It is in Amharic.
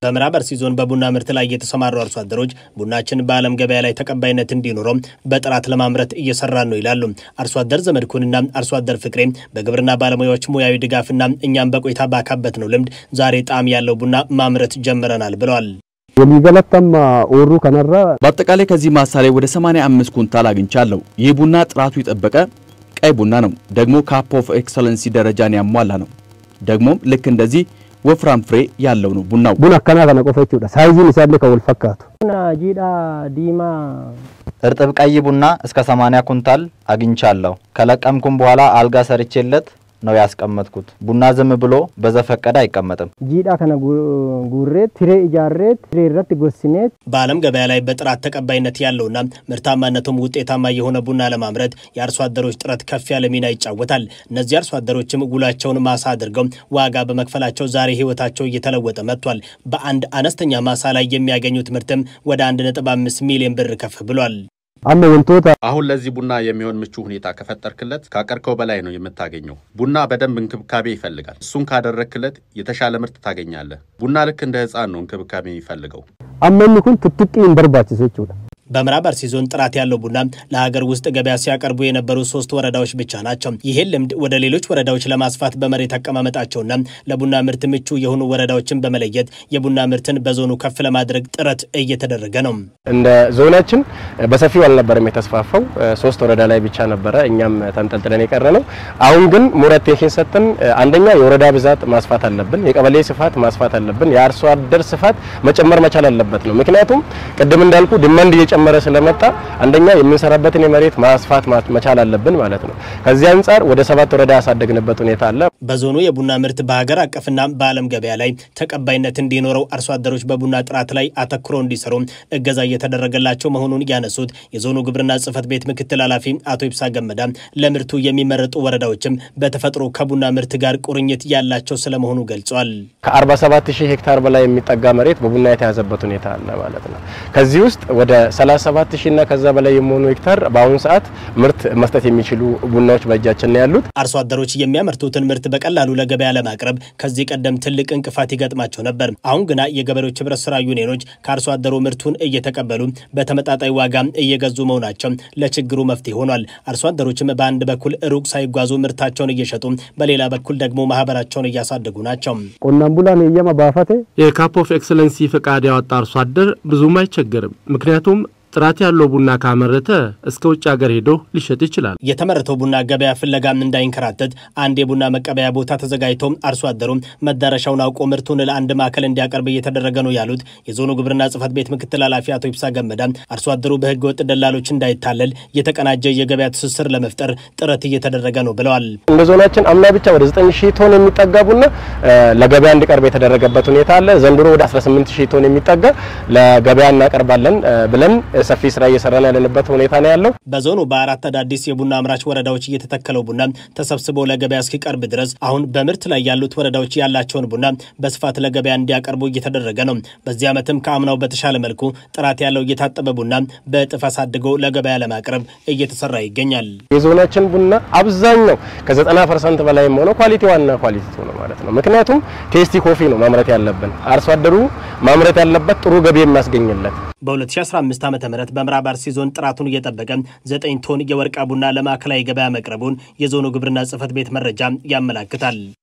በምዕራብ አርሲ ዞን በቡና ምርት ላይ የተሰማሩ አርሶ አደሮች ቡናችን በዓለም ገበያ ላይ ተቀባይነት እንዲኖረው በጥራት ለማምረት እየሰራን ነው ይላሉ። አርሶ አደር ዘመድኩንና አርሶ አደር ፍቅሬ በግብርና ባለሙያዎች ሙያዊ ድጋፍና እኛም በቆይታ ባካበት ነው ልምድ ዛሬ ጣዕም ያለው ቡና ማምረት ጀምረናል ብለዋል። የሚገለተማ ኦሩ ከነራ በአጠቃላይ ከዚህ ማሳ ላይ ወደ 85 ኩንታል አግኝቻለሁ። ይህ ቡና ጥራቱ የጠበቀ ቀይ ቡና ነው። ደግሞ ካፕ ኦፍ ኤክሰለንሲ ደረጃን ያሟላ ነው። ደግሞም ልክ እንደዚህ ወፍራም ፍሬ ያለው ነው ቡናው። ቡና አከና ከነ ቆፈ ጀchuudha ሳይዚን ኢሳለ ከወል ፈካቱ ቡና ጂዳ ዲማ እርጥብ ቀይ ቡና እስከ 80 ኩንታል አግኝቻለሁ። ከለቀምኩም በኋላ አልጋ ሰርቼለት ነው ያስቀመጥኩት። ቡና ዝም ብሎ በዘፈቀደ አይቀመጥም። ጂዳ ከነ ጉሬት ትሬ ኢጃሬት ትሬ ረት ጎስኔት በዓለም ገበያ ላይ በጥራት ተቀባይነት ያለውና ምርታማነቱም ውጤታማ የሆነ ቡና ለማምረት የአርሶ አደሮች ጥረት ከፍ ያለ ሚና ይጫወታል። እነዚህ አርሶ አደሮችም ውላቸውን ማሳ አድርገው ዋጋ በመክፈላቸው ዛሬ ሕይወታቸው እየተለወጠ መጥቷል። በአንድ አነስተኛ ማሳ ላይ የሚያገኙት ምርትም ወደ 1.5 ሚሊዮን ብር ከፍ ብሏል። አመ ወንቶታ አሁን ለዚህ ቡና የሚሆን ምቹ ሁኔታ ከፈጠርክለት ካቀርከው በላይ ነው የምታገኘው። ቡና በደንብ እንክብካቤ ይፈልጋል። እሱን ካደረክለት የተሻለ ምርት ታገኛለህ። ቡና ልክ እንደ ሕፃን ነው እንክብካቤ የሚፈልገው። አመኒ ኩን ትጥቂ እንበርባችስ ጀchuudha በምዕራብ አርሲ ዞን ጥራት ያለው ቡና ለሀገር ውስጥ ገበያ ሲያቀርቡ የነበሩ ሶስት ወረዳዎች ብቻ ናቸው። ይህን ልምድ ወደ ሌሎች ወረዳዎች ለማስፋት በመሬት አቀማመጣቸውና ለቡና ምርት ምቹ የሆኑ ወረዳዎችን በመለየት የቡና ምርትን በዞኑ ከፍ ለማድረግ ጥረት እየተደረገ ነው። እንደ ዞናችን በሰፊው አልነበረም የተስፋፋው። ሶስት ወረዳ ላይ ብቻ ነበረ እኛም ተንጠልጥለን የቀረ ነው። አሁን ግን ሞር አቴንሽን ሰጥተን አንደኛ የወረዳ ብዛት ማስፋት አለብን፣ የቀበሌ ስፋት ማስፋት አለብን፣ የአርሶ አደር ስፋት መጨመር መቻል አለበት ነው። ምክንያቱም ቅድም እንዳልኩ ድመንድ እየጨመረ ስለመጣ አንደኛ የምንሰራበትን የመሬት ማስፋት መቻል አለብን ማለት ነው። ከዚህ አንጻር ወደ ሰባት ወረዳ ያሳደግንበት ሁኔታ አለ። በዞኑ የቡና ምርት በሀገር አቀፍና በዓለም ገበያ ላይ ተቀባይነት እንዲኖረው አርሶ አደሮች በቡና ጥራት ላይ አተኩረው እንዲሰሩ እገዛ እየተደረገላቸው መሆኑን ያነሱት የዞኑ ግብርና ጽሕፈት ቤት ምክትል ኃላፊ አቶ ይብሳ ገመዳ ለምርቱ የሚመረጡ ወረዳዎችም በተፈጥሮ ከቡና ምርት ጋር ቁርኝት ያላቸው ስለመሆኑ ገልጿል። ከ47 ሺህ ሄክታር በላይ የሚጠጋ መሬት በቡና የተያዘበት ሁኔታ አለ ማለት ነው። ከዚህ ውስጥ ወደ 37 ሺህ እና ከዛ በላይ የሚሆኑ ሄክታር በአሁኑ ሰዓት ምርት መስጠት የሚችሉ ቡናዎች በእጃችን ነው ያሉት። አርሶ አደሮች የሚያመርቱትን ምርት በቀላሉ ለገበያ ለማቅረብ ከዚህ ቀደም ትልቅ እንቅፋት ይገጥማቸው ነበር። አሁን ግና የገበሬዎች ህብረት ስራ ዩኒዮኖች ከአርሶ አደሩ ምርቱን እየተቀበሉ በተመጣጣኝ ዋጋ እየገዙ መሆናቸው ለችግሩ መፍትሄ ሆኗል። አርሶ አደሮችም በአንድ በኩል ሩቅ ሳይጓዙ ምርታቸውን እየሸጡ፣ በሌላ በኩል ደግሞ ማህበራቸውን እያሳደጉ ናቸው። ቆናን ቡላን የየማ ባፈቴ የካፕ ኦፍ ኤክሰለንሲ ፈቃድ ያወጣ አርሶ አደር ብዙም አይቸገርም። ምክንያቱም ጥራት ያለው ቡና ካመረተ እስከ ውጭ ሀገር ሄዶ ሊሸጥ ይችላል። የተመረተው ቡና ገበያ ፍለጋም እንዳይንከራተት አንድ የቡና መቀበያ ቦታ ተዘጋጅቶ አርሶ አደሩ መዳረሻውን አውቆ ምርቱን ለአንድ ማዕከል እንዲያቀርብ እየተደረገ ነው ያሉት የዞኑ ግብርና ጽሕፈት ቤት ምክትል ኃላፊ አቶ ይብሳ ገመዳ አርሶ አደሩ በህገ ወጥ ደላሎች እንዳይታለል የተቀናጀ የገበያ ትስስር ለመፍጠር ጥረት እየተደረገ ነው ብለዋል። እንደ ዞናችን አምና ብቻ ወደ 9 ሺህ ቶን የሚጠጋ ቡና ለገበያ እንዲቀርብ የተደረገበት ሁኔታ አለ። ዘንድሮ ወደ 18 ሺህ ቶን የሚጠጋ ለገበያ እናቀርባለን ብለን ሰፊ ስራ እየሰራን ያለንበት ሁኔታ ነው ያለው። በዞኑ በአራት አዳዲስ የቡና አምራች ወረዳዎች እየተተከለው ቡና ተሰብስቦ ለገበያ እስኪቀርብ ድረስ አሁን በምርት ላይ ያሉት ወረዳዎች ያላቸውን ቡና በስፋት ለገበያ እንዲያቀርቡ እየተደረገ ነው። በዚህ ዓመትም ከአምናው በተሻለ መልኩ ጥራት ያለው እየታጠበ ቡና በእጥፍ አሳድጎ ለገበያ ለማቅረብ እየተሰራ ይገኛል። የዞናችን ቡና አብዛኛው ከ90 ፐርሰንት በላይ የሆነው ኳሊቲ ዋና ኳሊቲ ነው ማለት ነው። ምክንያቱም ቴስቲ ኮፊ ነው ማምረት ያለብን። አርሶ አደሩ ማምረት ያለበት ጥሩ ገቢ የሚያስገኝለት በ2015 ዓ ም በምዕራብ አርሲ ዞን ጥራቱን እየጠበቀ 9 ቶን የወርቃ ቡና ለማዕከላዊ ገበያ መቅረቡን የዞኑ ግብርና ጽሕፈት ቤት መረጃ ያመላክታል።